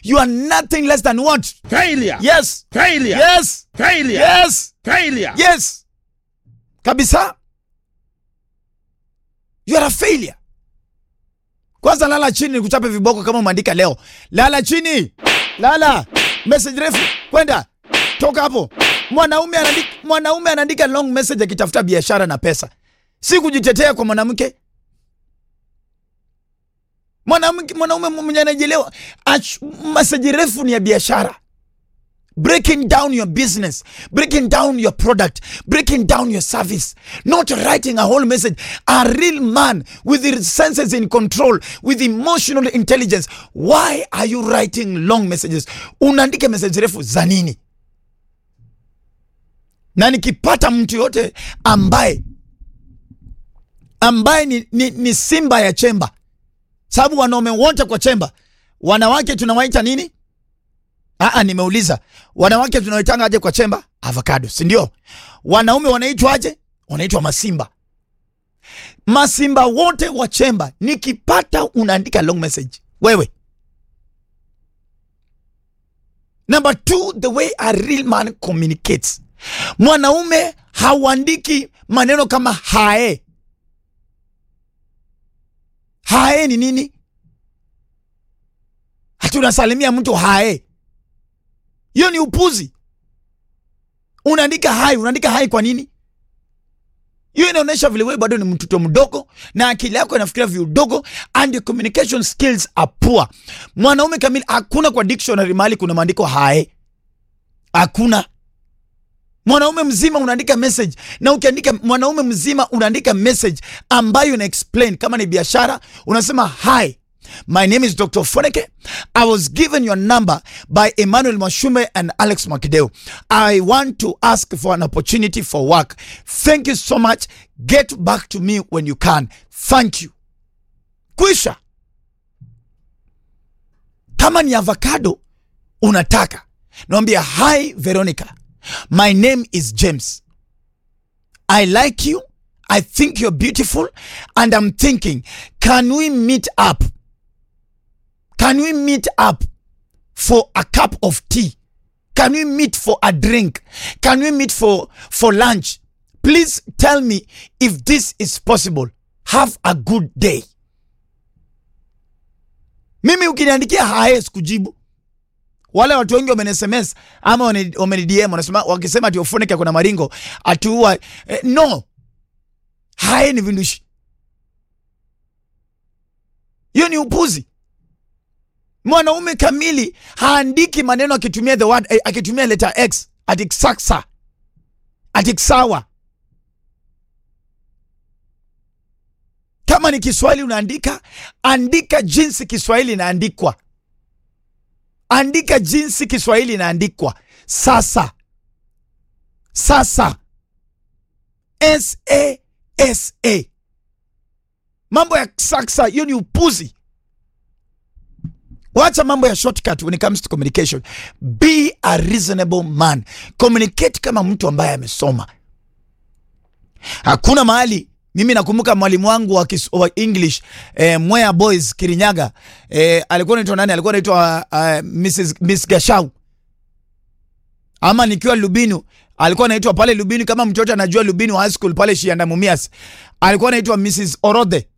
you are nothing less than what Failure. yes Failure. yes Failure. yes Failure. yes kabisa you are a failure kwanza lala chini nikuchape viboko kama umeandika leo lala chini lala message refu kwenda toka hapo mwanaume anaandika, mwanaume anaandika long message akitafuta biashara na pesa si kujitetea kwa mwanamke mwanamke mwanaume mwenye anajielewa ach- message refu ni ya biashara breaking down your business, breaking down your product, breaking down your service, not writing a whole message. A real man with his senses in control, with emotional intelligence. Why are you writing long messages? Unaandika message refu za nini? Na nikipata mtu yote ambaye ambaye ni, ni, ni simba ya chemba, sababu wanaume wote kwa chemba, wanawake tunawaita nini? Aa, nimeuliza wanawake tunaitanga aje kwa chemba? Avocado, si ndio? Wanaume wanaitwa aje? Wanaitwa masimba. Masimba wote wa chemba, nikipata unaandika long message wewe. Number two, the way a real man communicates. Mwanaume hauandiki maneno kama hae. Hae ni nini? Hatunasalimia mtu hae hiyo ni upuzi. Unaandika hai, unaandika hai kwa nini? Hiyo inaonyesha vile wewe bado ni mtoto mdogo na akili yako inafikiria viudogo and your communication skills are poor. Mwanaume kamili hakuna kwa dictionary mahali kuna maandiko hae, hakuna. Mwanaume mzima unaandika message, na ukiandika mwanaume mzima unaandika message ambayo ina explain. Kama ni biashara unasema hi My name is Dr. Foneke. I was given your number by Emmanuel Mashume and Alex Makideo. I want to ask for an opportunity for work. Thank you so much. Get back to me when you can. Thank you. Kwisha. Kama ni avocado unataka, naambia hi Veronica. My name is James. I like you. I think you're beautiful and I'm thinking, can we meet up? Can we meet up for a cup of tea? Can we meet for a drink? Can we meet for, for lunch? Please tell me if this is possible. Have a good day. Mimi ukiniandikia hae sikujibu. Wale watu wengi wameni SMS ama wameni wameni DM wanasema wakisema ati Ofoneke kuna maringo atuua. Eh, no. Hae ni vindushi. Hiyo ni upuzi. Mwanaume kamili haandiki maneno akitumia the word eh, akitumia letter X ati saksa ati sawa. Kama ni Kiswahili unaandika, andika jinsi Kiswahili inaandikwa, andika jinsi Kiswahili inaandikwa. Sasa sasa, S A S A, mambo ya saksa, hiyo ni upuzi. Wacha mambo ya shortcut when it comes to communication. Be a reasonable man. Communicate kama mtu ambaye amesoma. Hakuna mahali mimi nakumbuka mwalimu wangu wa, kis, wa English eh, Mwea Boys Kirinyaga eh, alikuwa anaitwa nani? Alikuwa anaitwa uh, Mrs Miss Gashau, ama nikiwa Lubinu alikuwa anaitwa pale Lubinu, kama mtoto anajua Lubinu High School pale Shianda Mumias, alikuwa anaitwa Mrs Orodhe.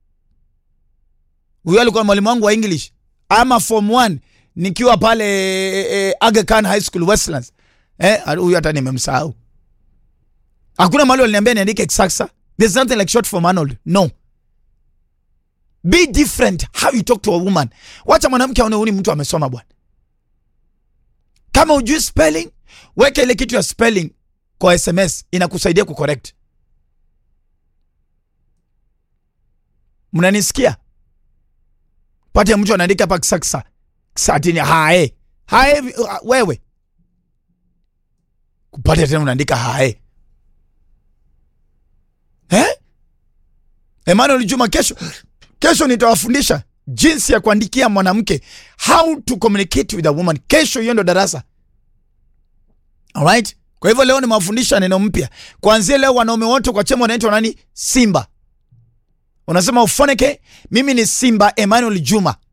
Huyo alikuwa mwalimu wangu wa English ama form 1 nikiwa pale eh, Aga Khan High School Westlands. Eh, huyu hata nimemsahau. Hakuna mahali waliniambia niandike saksa. There's nothing like short form Arnold. No. Be different how you talk to a woman. Wacha mwanamke aone huyu ni mtu amesoma bwana. Kama ujui spelling, weka ile kitu ya spelling kwa SMS inakusaidia kucorrect. Mnanisikia? Pate mtu anaandika pa saksa. Satini hae. Hae uh, wewe. Kupata tena unaandika hae. Eh? Emmanuel Juma kesho kesho nitawafundisha jinsi ya kuandikia mwanamke how to communicate with a woman. Kesho hiyo ndo darasa. Alright? Kwa hivyo leo nimewafundisha neno mpya. Kuanzia leo wanaume wote kwa chema wanaitwa nani? Simba. Unasema Ufoneke, mimi ni Simba Emmanuel Juma.